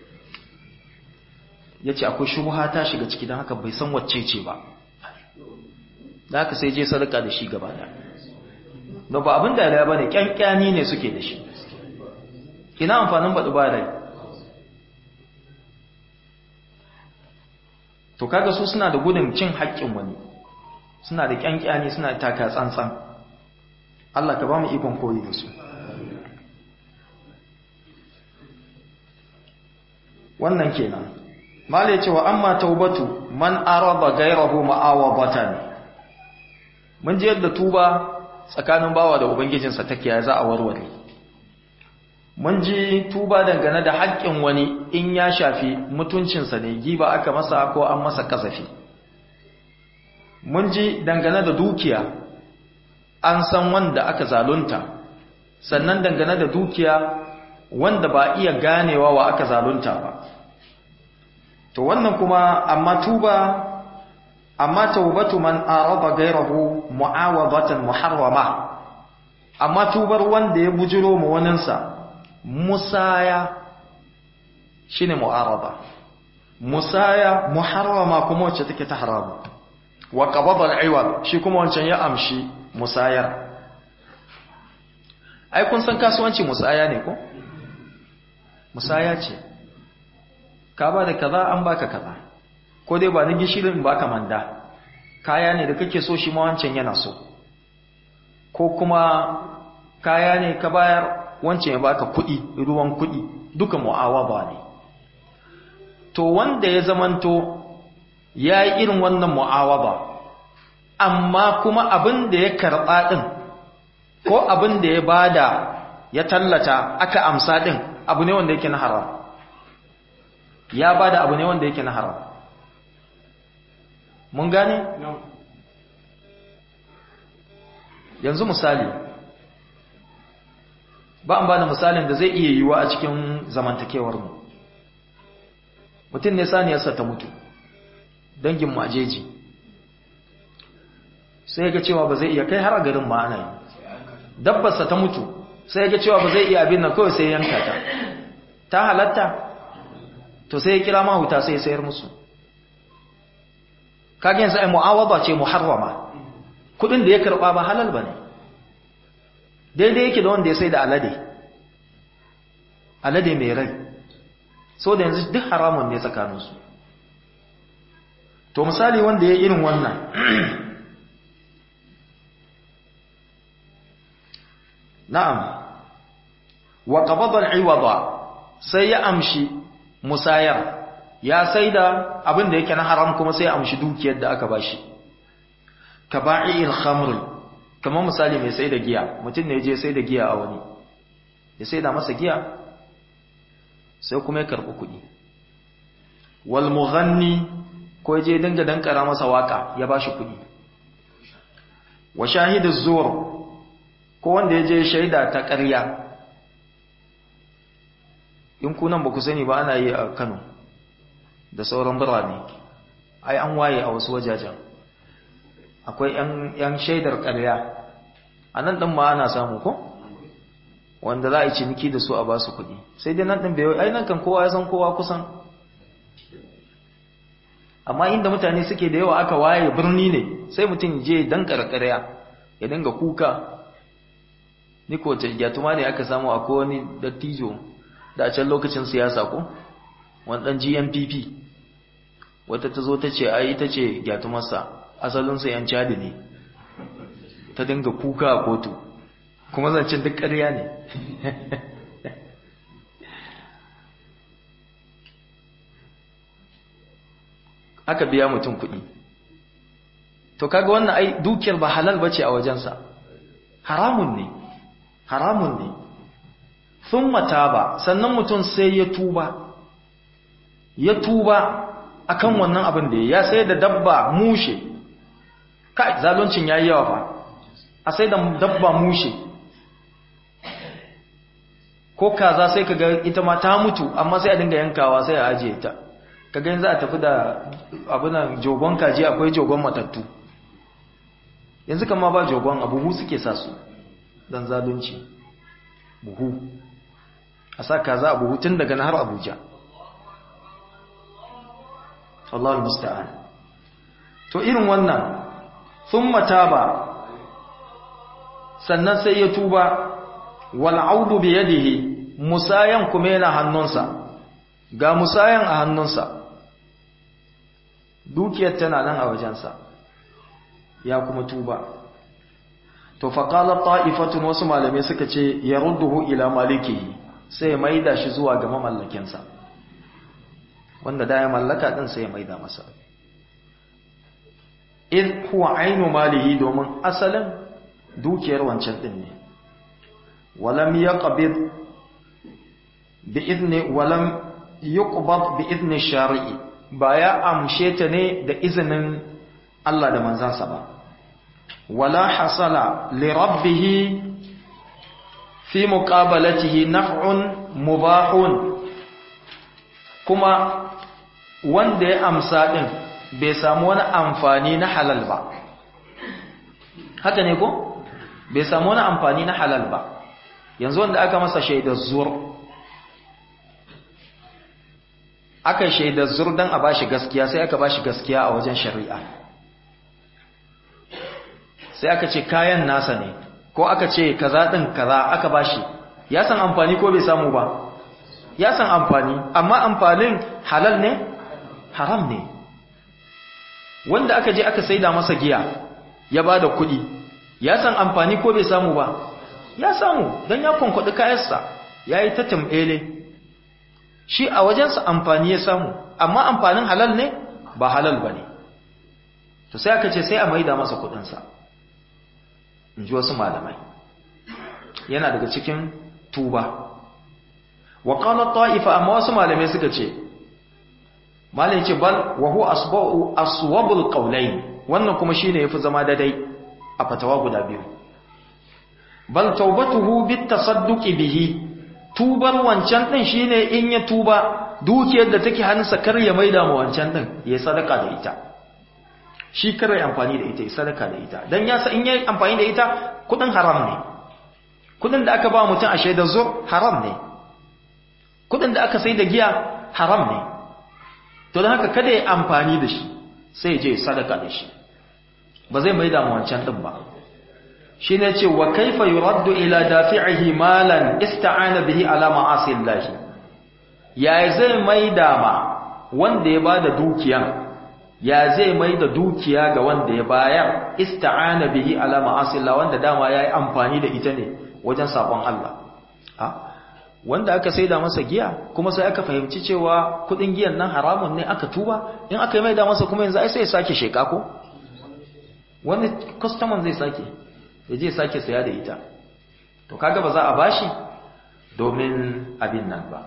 ya ce akwai shubha ta shiga ciki don haka bai san wacce ce ba da haka sai je sadaka da shi gaba da ba abin da ya bane kyankyani ne suke da shi ina amfanin baɗi ba rai to kaga su suna da gudun cin haƙƙin wani suna da ƙyanƙyani suna taka tsantsan Allah ka ba mu ikon koyi da su wannan kenan mala yace wa amma taubatu man arada ghayrahu ma'awabatan mun ji yadda tuba tsakanin bawa da ubangijinsa take ya za a warware mun ji tuba dangane da haƙƙin wani in ya shafi mutuncinsa ne giba aka masa ko an masa kasafi mun ji dangane da dukiya an san wanda aka zalunta sannan dangane da dukiya wanda ba iya ganewa wa aka zalunta ba to wannan kuma amma tuba amma taubatu man arada gairahu mu'awadatan muharrama amma tubar wanda ya bujiro mu waninsa musaya shine mu'arada musaya muharrama kuma wacce take ta haramu wa qabada al-iwad shi kuma wancan ya amshi musayar ai kun san kasuwanci musaya ne ko musaya ce ka ba da kaza an baka kaza ko dai ba ni gishirin baka manda kaya ne da kake so shi ma wancan yana so ko kuma kaya ne ka bayar wancan ya baka kuɗi ruwan kuɗi duka mu'awaba ne to wanda ya zamanto ya yi irin wannan mu'awaba amma kuma abin da ya karɓa ɗin ko abin da ya bada ya tallata aka amsa ɗin abu ne wanda yake na haram ya bada abu ne wanda yake na haram mun gane yanzu misali ba an bada misalin da zai iya yiwa a cikin zamantakewar mu mutum ne saniyarsa ta mutu dangin majeji sai ga cewa ba zai iya kai har a garin ma ana yi dabbarsa ta mutu sai ga cewa ba zai iya abin nan kawai sai yanka ta ta halatta to sai ya kira mahuta sai ya sayar musu kage yanzu ai mu'awaba ce muharrama kudin da ya karba ba halal bane daidai yake da wanda ya sai da alade alade mai rai so da yanzu duk haramun ne tsakaninsu to misali wanda ya irin wannan na'am wa qabada al-iwada sai ya amshi musayar ya saida abin da yake na haram kuma sai ya amshi dukiyar da aka bashi kaba'il khamr kamar misali mai saida giya mutum ne je saida giya a wani ya saida masa giya sai kuma ya karbi kuɗi wal mughanni ko je dinga dankara masa waka ya bashi kuɗi wa shahidu zuwar ko wanda ya je shaida ta ƙarya in kunan ba ku sani ba ana yi a Kano da sauran birane ai an waye a wasu wajajen akwai yan shaidar ƙarya a nan ɗin ma ana samu ko wanda za a yi ciniki da su a ba su kuɗi sai dai nan ɗin bai ai nan kan kowa ya san kowa kusan amma inda mutane suke da yawa aka waye birni ne sai mutum je dan ƙarƙarya ya dinga kuka ni ko ta gyatuma ne aka samu akwai wani dattijo da a can lokacin siyasa ko wani dan GNPP wata ta zo ta ce ai ita ce gyatumarsa asalinsa yan cadi ne ta dinga kuka a kotu kuma zancen duk ƙarya ne aka biya mutum kuɗi to kaga wannan ai dukiyar ba halal bace a wajensa haramun ne haramun ne sun ba sannan mutum sai ya tuba ya tuba akan wannan abin da ya sai da dabba mushe kai zaluncin yayi yawa fa a sai da dabba mushe ko kaza sai kaga ita ma ta mutu amma sai a dinga yankawa sai a ajiye ta kaga yanzu a tafi da abunan jogon kaji akwai jogon matattu yanzu kama ba jogon abubu suke sa su dan zalunci buhu a sa kaza a buhu tun daga har abuja Allah musta'an to irin wannan thumma taba sannan sai ya tuba wal audu bi yadihi musayan kuma yana hannunsa ga musayan a hannunsa dukiyar tana nan a wajensa ya kuma tuba to faƙalar ta'ifatun wasu malamai suka ce ya rudduhu ila maliki sai maida shi zuwa ga mamallakinsa wanda da ya mallaka din sai maida masa in huwa ainu malihi domin asalin dukiyar wancan din ne walam yaqbid bi idni walam yuqbad bi idni shari'i ba ya amshe ta ne da izinin Allah da manzansa ba wala hasala li rabbih fi muqabalatihi naf'un mubahun kuma wanda ya amsa din bai samu wani amfani na halal ba haka ne ko bai samu wani amfani na halal ba yanzu wanda aka masa shaidar zur aka shaidar zur don a bashi gaskiya sai aka bashi gaskiya a wajen shari'a sai aka ce kayan nasa ne ko aka ce kaza din kaza aka bashi ya san amfani ko bai samu ba ya san amfani amma amfanin halal ne haram ne wanda aka je aka saida masa giya ya bada kuɗi ya san amfani ko bai samu ba ya samu don ya kwankwaɗi kayansa ya yi ta tambele shi a wajensa amfani ya samu amma amfanin halal ne ba halal ba ne to sai aka ce sai a maida masa kuɗinsa in ji wasu malamai yana daga cikin tuba wa qala ta'ifa amma wasu malamai suka ce malai ce bal wa huwa asba'u aswabul qawlayn wannan kuma shine yafi zama daidai a fatawa guda biyu bal taubatuhu bit tasadduqi bihi tubar wancan din shine in ya tuba dukiyar da take hannunsa kar ya maida mu wancan din ya sadaka da ita shi kar ya amfani da ita ya sadaka da ita dan ya sa in yayi amfani da ita kudin haram ne kudin da aka ba mutum a shaidar zur haram ne kudin da aka sai da giya haram ne to don haka kada ya amfani da shi sai je sadaka da shi ba zai maida mu wancan din ba shi ne ce wa kaifa yuraddu ila dafi'ihi malan ista'ana bihi ala ma'asi Allah ya zai maida ma wanda ya bada dukiya ya zai maida dukiya ga wanda ya bayar ista'ana bihi ala ma'asi Allah wanda dama yayi amfani da ita ne wajen sabon Allah ha wanda aka saida masa giya kuma sai aka fahimci cewa kudin giyan nan haramun ne aka tuba in aka yi maida masa kuma yanzu ai sai ya sake sheka ko wani customer zai sake ya je sake saya da ita to kaga ba za a bashi domin abin nan ba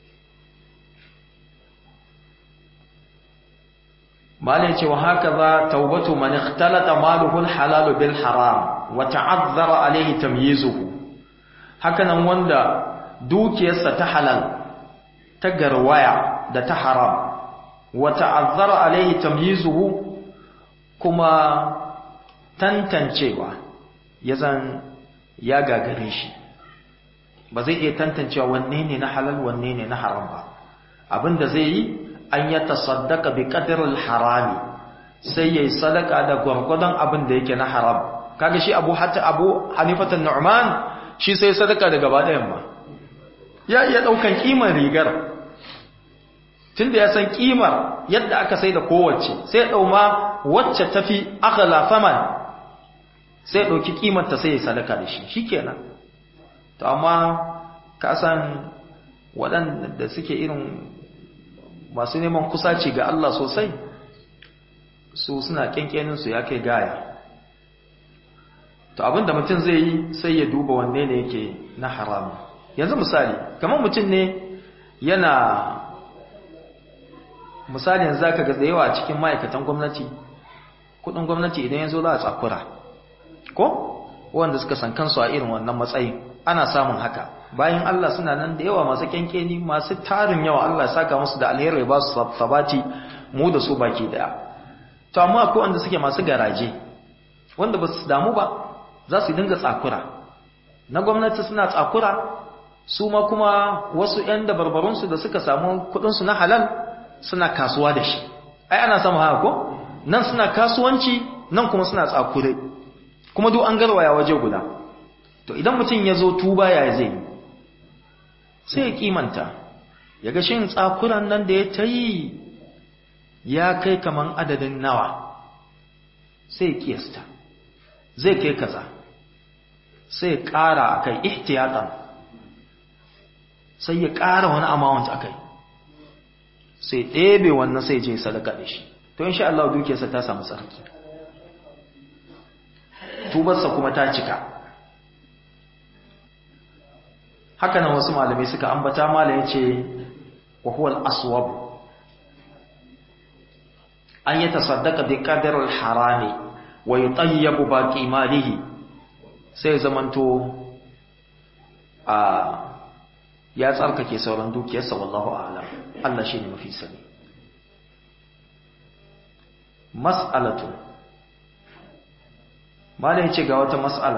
malai ce wa haka za taubatu man ikhtalata maluhu halal bil haram wa ta'azzara alayhi tamyizuhu hakanan wanda dukiyarsa ta halal ta garwaya da ta haram wa ta'azzara alayhi tamyizuhu kuma tantancewa ya zan ya gagare shi ba zai iya tantancewa wanne ne na halal wanne ne na haram ba abinda zai yi an ya tasaddaka bi qadril harami sai yayi sadaka da gwargwadon abin da yake na haram kaga shi Abu Hatta Abu Hanifatan Nu'man shi sai sadaka da gaba ɗayan ma ya iya daukan kimar rigar tunda ya san kimar yadda aka sai da kowace sai ya dauma wacce tafi aghla faman sai ya ɗauki ƙimanta sai ya sadaka da shi shi kenan to amma ka san waɗanda suke irin masu neman kusaci ga Allah sosai su suna ƙyanƙyaninsu ya kai gaya to abinda mutum zai yi sai ya duba wanne ne yake na haramu yanzu misali kamar mutum ne yana misalin za ka ga da yawa cikin ma'aikatan gwamnati kudin gwamnati idan ya zo za a tsakura ko wanda suka san kansu a irin wannan matsayin ana samun haka bayan Allah suna nan da yawa masu kyankyeni masu tarin yawa Allah saka musu da alheri ba su sabati mu da su baki daya to amma akwai wanda suke masu garaje wanda ba su damu ba za su dinga tsakura na gwamnati suna tsakura su ma kuma wasu ƴan dabarbarunsu da suka samu kuɗinsu na halal suna kasuwa da shi ai ana samu haka ko nan suna kasuwanci nan kuma suna tsakure kuma duk an garwaya waje guda to idan mutum ya zo tuba ya zai sai ya kimanta ya ga shin tsakuran nan da ya ta yi ya kai kaman adadin nawa sai ya kiyasta zai kai kaza sai ya ƙara a kai ihtiyatan sai ya ƙara wani amount a kai sai ɗebe wannan sai je sadaka da shi to insha Allah dukiyarsa ta samu sarki tubarsa kuma ta cika haka nan wasu malamai suka ambata malam yace wa huwa al-aswab an yatasaddaqa bi qadri al-harami wa yutayyabu baqi malihi sai zamanto a ya tsarkake sauran dukiyarsa wallahu a'lam Allah shine mafi sani mas'alatu malai ce ga wata mas'ala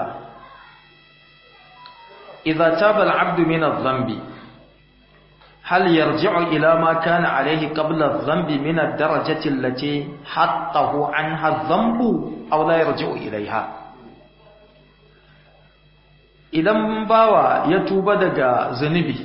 idza taba al-'abdu min adh-dhanbi hal yarji'u ila ma kana alayhi qabla adh-dhanbi min ad-darajati allati hattahu anha adh-dhanbu aw la yarji'u ilayha idan bawa ya tuba daga zunubi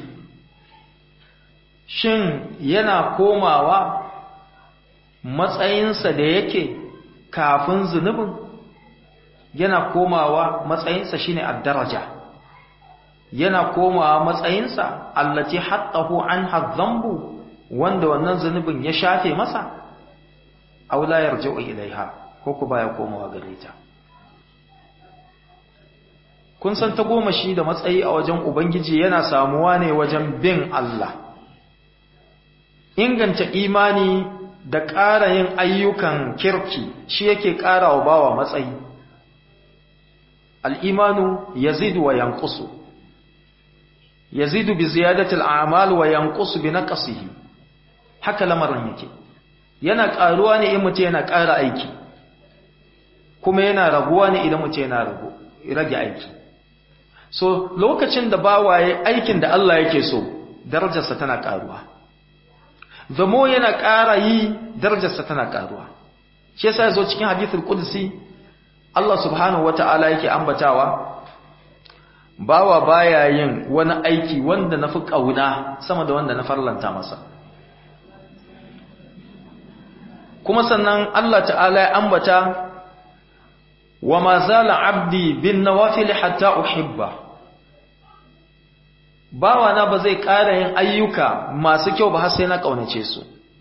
shin yana komawa matsayinsa da yake kafin zunubin yana komawa matsayinsa shine ad-daraja yana komawa matsayinsa allati hattahu anha dhanbu wanda wannan zunubin ya shafe masa aw la yarji'u ilaiha ko ku baya komawa gare ta kun san ta goma shi da matsayi a wajen ubangiji yana samuwa ne wajen bin Allah inganta imani da ƙara yin ayyukan kirki shi yake ƙara wa bawa matsayi al'imanu yazidu wa yankusu yazidu bi ziyadatul a'mal wa yankusu bi naqsihi haka lamarin yake yana ƙaruwa ne in mutum yana ƙara aiki kuma yana raguwa ne idan mutum yana rage aiki so lokacin da bawaye aikin da Allah yake so darajarsa tana ƙaruwa zamo yana ƙara yi darajarsa tana ƙaruwa shi yasa yazo cikin hadithul qudsi Allah subhanahu wata'ala yake ambatawa bawa baya yin wani aiki wanda nafi kauna sama da wanda na farlanta masa kuma sannan Allah ta'ala ya ambata wa ma zala abdi bin nawafil hatta uhibba bawa na ba zai ƙara yin ayyuka masu kyau ba har sai na ƙaunace su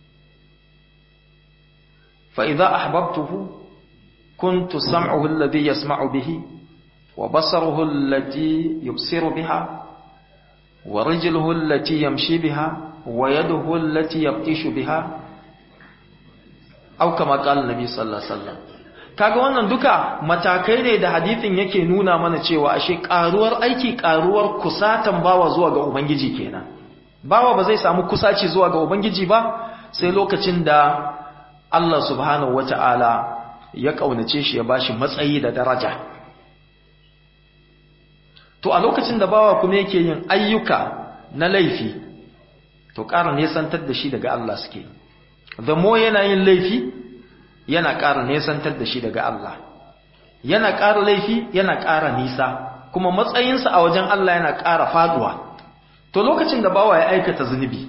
fa idza ahbabtuhu kuntu sam'uhu alladhi yasma'u bihi wa basaruhu allati yubsiru biha wa rijluhu allati yamshi biha wa yaduhu allati yabtishu biha aw kama qala nabi sallallahu alaihi wasallam kaga wannan duka matakai ne da hadithin yake nuna mana cewa ashe karuwar aiki karuwar kusatan bawa zuwa ga ubangiji kenan bawa ba zai samu kusaci zuwa ga ubangiji ba sai lokacin da Allah subhanahu wata'ala ya kaunace shi ya bashi matsayi da daraja to a lokacin da bawa kuma yake yin ayyuka na laifi to ƙara nesantar da shi daga Allah suke the more yana yin laifi yana ƙara nesantar da shi daga Allah yana ƙara laifi yana ƙara nisa kuma matsayinsa a wajen Allah yana ƙara faduwa to lokacin da bawa ya aikata zunubi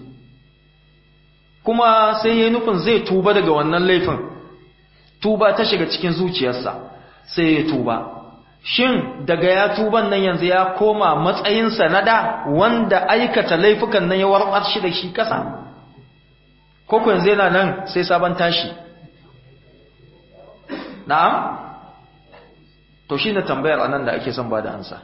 kuma sai ya nufin zai tuba daga wannan laifin tuba ta shiga cikin zuciyarsa sai ya tuba shin daga ya tuban nan yanzu ya koma matsayinsa na da wanda aikata laifukan nan ya warɓar shi da shi ƙasa ko yanzu yana nan sai sabon tashi na'am to shine tambayar anan da ake son bada ansa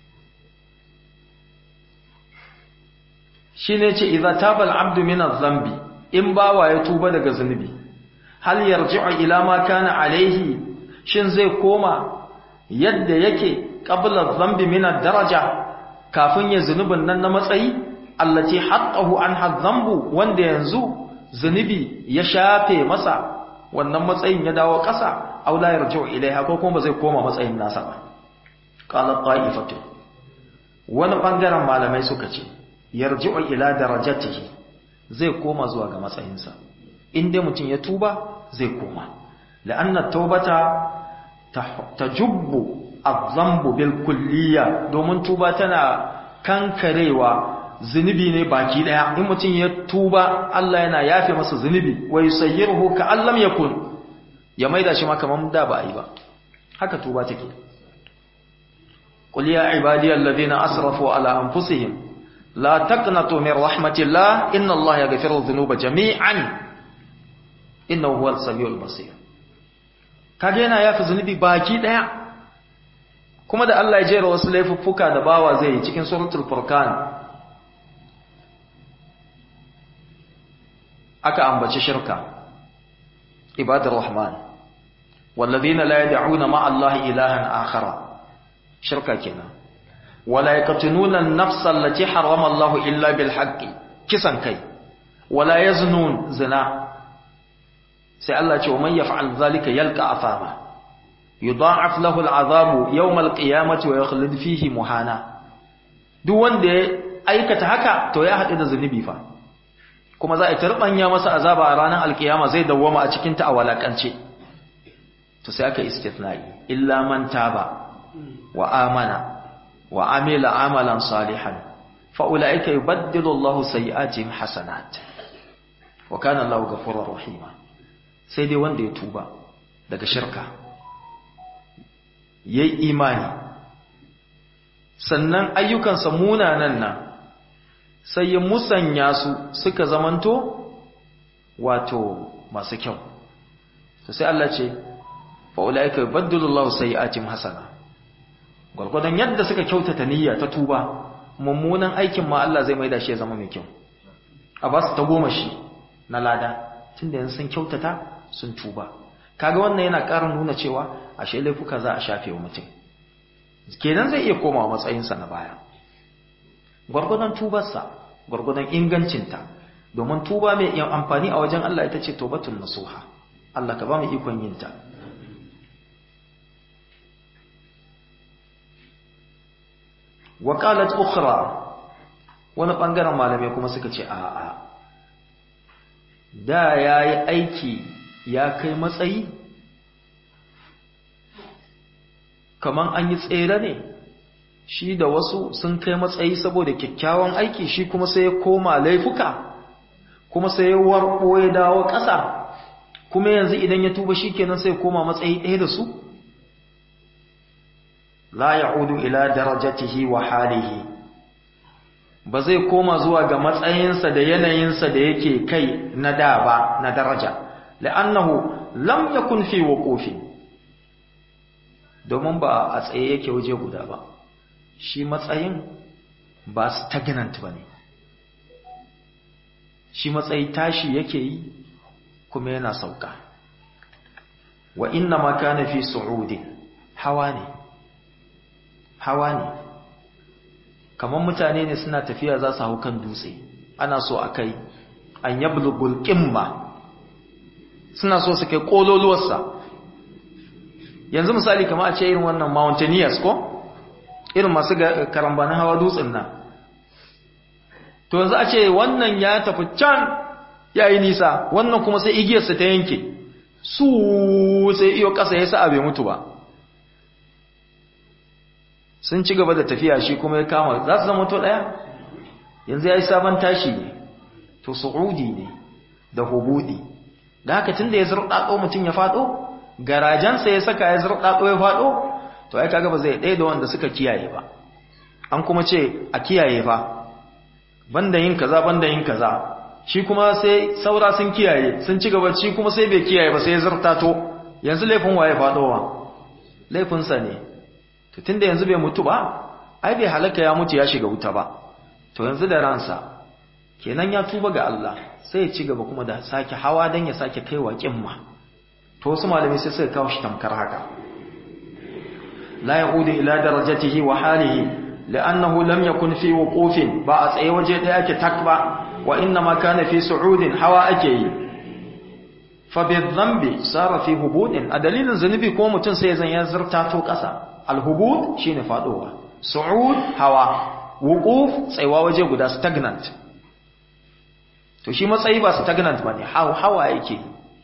shine ce idza taba al-abdu min adh-dhanbi in bawa ya tuba daga zunubi hal yarji'u ila ma kana alaihi shin zai koma yadda yake qabla adh-dhanbi min ad-daraja kafin ya zunubin nan na matsayi allati haqqahu anha adh-dhanbu wanda yanzu zunubi ya shafe masa wannan matsayin ya dawo ƙasa aw la yarji'u ilaiha ko kuma ba zai koma matsayin nasa ba qala ta'ifatu wani bangaren malamai suka ce yarji'u ila darajatihi zai koma zuwa ga matsayinsa in dai mutum ya tuba zai koma la'anna taubata tajubbu adh-dhanbu bil kulliyya domin tuba tana kankarewa zunubi ne baki daya in mutum ya tuba Allah yana yafe masa zunubi wa yusayyiruhu ka allam yakun ya maida shi ma kaman da ba yi ba haka tuba take qul ya ibadiyal ladina asrafu ala anfusihim la taqnatu min rahmatillah inna Allah yaghfiru dhunuba jami'an innahu huwal samiul basir kage yana yafe zunubi baki daya kuma da Allah ya jera wasu laifuffuka da bawa zai yi cikin suratul furqan aka ambaci shirka ibadar rahman wallazina la yad'una ma'a allahi ilahan akhara shirka kenan wala yaqtununa an-nafsa allati harrama allah illa bil haqqi kisan kai wala yaznun zina sai Allah ce wa man yaf'al zalika yalqa afama yudha'af lahu al'azabu yawm al-qiyamati wa yakhlud fihi muhana duk wanda ya aikata haka to ya haɗu da zunubi fa kuma za a tarbanya masa azaba a ranar alkiyama zai dawwama a cikin ta a walakance to sai aka istithna'i illa man taba wa amana wa amila amalan salihan fa ulaika yubaddilu Allahu sayyi'atihim hasanat wa kana Allahu ghafurur rahima sai dai wanda ya tuba daga shirka yayi imani sannan ayyukansa munanan nan sai ya musanya su suka zamanto wato masu kyau to sai Allah ce fa ulaika yubaddilullahu sayi'atihim hasana gurgudan yadda suka kyautata niyya ta tuba mummunan aikin ma Allah zai maida shi ya zama mai kyau a ba su ta goma shi na lada tunda yanzu sun kyautata sun tuba kaga wannan yana ƙara nuna cewa ashe laifuka za a shafe wa mutum kenan zai iya komawa matsayinsa na baya gwargwadon tubarsa gwargwadon ingancinta domin tuba mai yin amfani a wajen Allah ita ce tobatun nasuha Allah ka ba mu ikon yin ta wa qalat ukhra wani bangaren malamai kuma suka ce a'a da yayi aiki ya kai matsayi kaman an yi tsere ne shi da wasu sun kai matsayi saboda kyakkyawan aiki shi kuma sai ya koma laifuka kuma sai ya warko ya dawo ƙasa kuma yanzu idan ya tuba shi kenan sai koma matsayi ɗaya da su la ya'udu ila darajatihi wa halihi ba zai koma zuwa ga matsayinsa da yanayinsa da yake kai na da ba na daraja la'annahu lam yakun fi wuqufi domin ba a tsaye yake waje guda ba shi matsayin ba stagnant ba ne shi matsayi tashi yake yi kuma yana sauka wa inna ma kana fi su'udin hawa ne hawa ne kamar mutane ne suna tafiya za su hau kan dutse ana so a kai an yablugul qimma suna so su kai kololuwarsa yanzu misali kamar a ce irin wannan mountaineers ko irin masu karambanin hawa dutsen nan to yanzu a ce wannan ya tafi can ya yi nisa wannan kuma sai igiyarsa ta yanke su sai iyo ƙasa ya sa bai mutu ba sun ci gaba da tafiya shi kuma ya kama za su zama to ɗaya yanzu ya yi sabon tashi ne to su'udi ne da hubudi da haka tun da ya zurɗaɗo mutum ya faɗo garajensa ya saka ya zurɗaɗo ya faɗo to ai kaga ba zai ɗaya da wanda suka kiyaye ba an kuma ce a kiyaye fa banda yin kaza banda yin kaza shi kuma sai saura sun kiyaye sun ci gaba shi kuma sai bai kiyaye ba sai ya zurtato yanzu laifin waye faɗowa laifinsa ne to tunda yanzu bai mutu ba ai bai halaka ya mutu ya shiga wuta ba to yanzu da ransa kenan ya tuba ga Allah sai ya ci gaba kuma da sake hawa dan ya sake kaiwa kimma to wasu malamai sai suka kawo shi tamkar haka la yaudu ila darajatihi wa halihi li'annahu lam yakun fi wuqufin ba a tsaye waje da yake tak ba wa inna ma kana fi su'udin hawa ake yi fa bi dhanbi sara fi hubudin a dalilin zanubi ko mutun sai zan ya zurta to kasa al-hubud shine fadowa su'ud hawa wuquf tsayuwa waje guda stagnant to shi matsayi ba stagnant bane hawa yake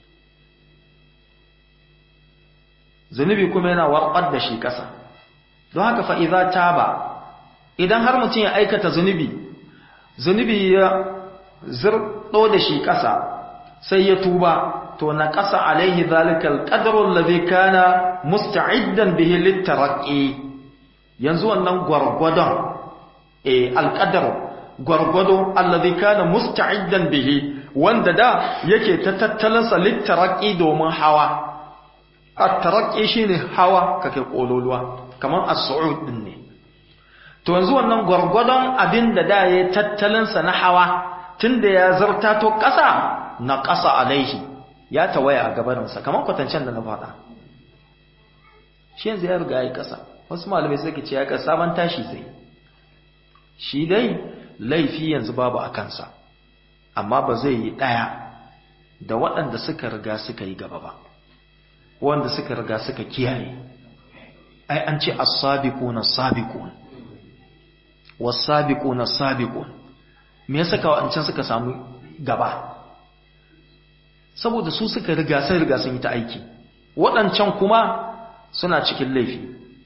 zunubi kuma yana warbar da shi ƙasa don haka fa idza taba idan har mutum ya aikata zunubi zunubi ya zirɗo da shi ƙasa sai ya tuba to na ƙasa alaihi zalikal ƙadarun lazi kana musta'iddan bihi littaraƙi yanzu wannan gwargwadon eh alƙadar gwargwado allazi kana musta'iddan bihi wanda da yake ta tattalansa littaraƙi domin hawa at-taraqqi shine hawa kake kololuwa kamar as-su'ud din ne to yanzu wannan gwargwadon abin da da ya tattalinsa na hawa tunda ya zarta to ƙasa na ƙasa alaihi ya tawaya a gabaninsa kamar kwatancen da na faɗa shi yanzu ya riga ya ƙasa wasu malamai suka ce ya ƙasa sabon tashi zai shi dai laifi yanzu babu a kansa amma ba zai yi ɗaya da waɗanda suka riga suka yi gaba ba wanda suka riga suka kiyaye ai an ce as-sabiquna as-sabiqun was-sabiquna as-sabiqun me yasa ka wancan suka samu gaba saboda su suka riga sai riga sun yi ta aiki waɗancan kuma suna cikin laifi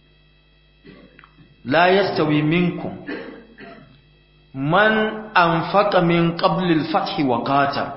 la yastawi minkum man anfaqa min qabli al-fath wa qatal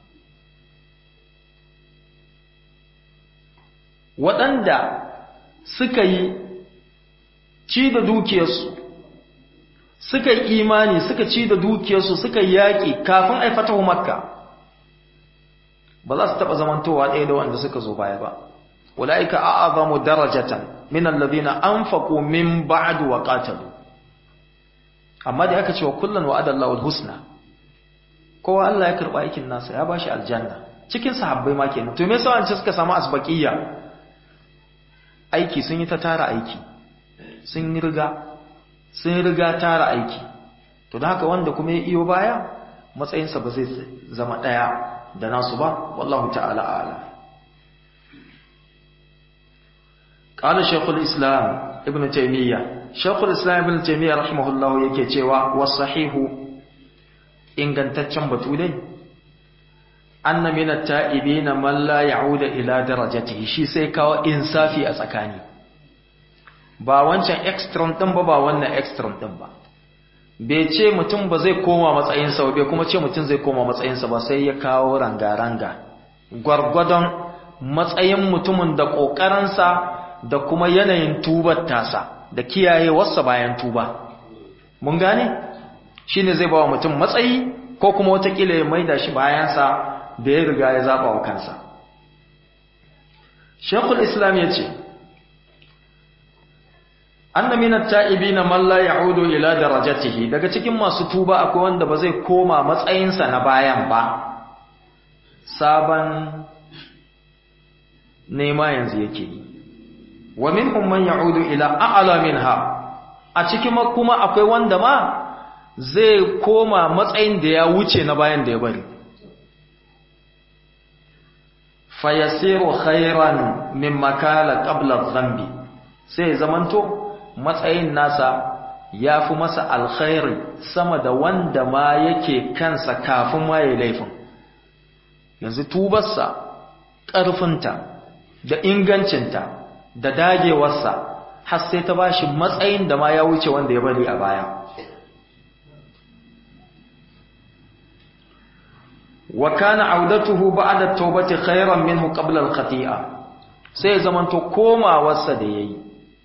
waɗanda suka yi ci da dukiyarsu suka yi imani suka ci da dukiyarsu suka yi yaƙi kafin a fatahu makka ba za su taɓa zamantowa ɗaya da wanda suka zo baya ba wala'ika a'azamu darajatan min alladhina anfaqu min ba'du wa qatalu amma da aka ce wa kullun wa'ada Allahu al-husna kowa Allah ya karba aikin nasa ya bashi aljanna cikin sahabbai ma kenan to me yasa an ce suka samu asbaqiyya aiki sun yi ta tara aiki sun yi riga sun riga tara aiki to da haka wanda kuma ya iyo baya matsayinsa ba zai zama ɗaya da nasu ba wallahu ta'ala ala قال شيخ الإسلام ابن تيمية شيخ الإسلام ابن تيمية رحمه الله yake cewa wasahihu ingantaccen batu dai anna min at-ta'ibin man la ya'udu ila darajatihi shi sai kawo insafi a tsakani ba wancan extreme din ba ba wannan extreme din ba bai ce mutum ba zai koma matsayinsa ba bai kuma ce mutum zai koma matsayinsa ba sai ya kawo ranga-ranga gwargwadon matsayin mutumin da ƙoƙarinsa da kuma yanayin tubar tasa da kiyayewarsa bayan tuba mun gane shi ne zai ba wa mutum matsayi ko kuma watakila ya maida shi bayansa da ya riga ya zaɓa wa kansa shekul islam ya ce anna min at-ta'ibin man la ya'udu ila darajatihi daga cikin masu tuba akwai wanda ba zai koma matsayinsa na bayan ba saban nema yanzu yake yi wa minhum man ya'udu ila a'la minha a cikin kuma akwai wanda ma zai koma matsayin da ya wuce na bayan da ya bari fayasiru khairan mimma kana qabla dhanbi sai zamanto matsayin nasa ya fi masa alkhairi sama da wanda ma yake kansa kafin ma ya laifin yanzu tubarsa ƙarfinta da ingancinta da dagewarsa har sai ta bashi matsayin da ma ya wuce wanda ya bari a baya wa kana audatuhu ba'da tawbati khairan minhu qabla al-khati'a sai zamanto komawarsa da yayi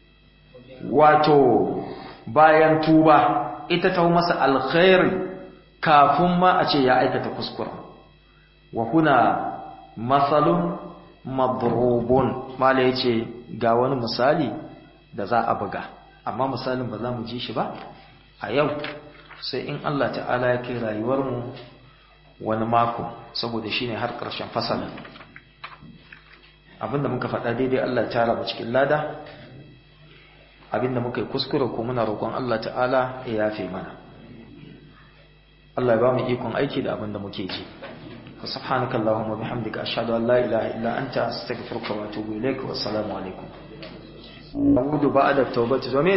wato bayan tuba ita ta masa alkhairi kafin ma a ce ya aikata kuskura wa huna masalun madrubun mala yace ga wani misali da za a buga amma misalin ba za mu ji shi ba a yau sai in Allah ta'ala ya kai rayuwar mu wani mako saboda shine har ƙarshen fasalin abinda muka faɗa daidai Allah ya tara mu cikin lada abinda muka yi kuskure ko muna roƙon Allah ta'ala ya yafe mana Allah ya ba mu ikon aiki da abinda muke ji subhanaka allahumma bihamdika ashhadu an la ilaha illa anta astaghfiruka wa atubu ilaik wa assalamu alaikum a'udhu ba'da tawbati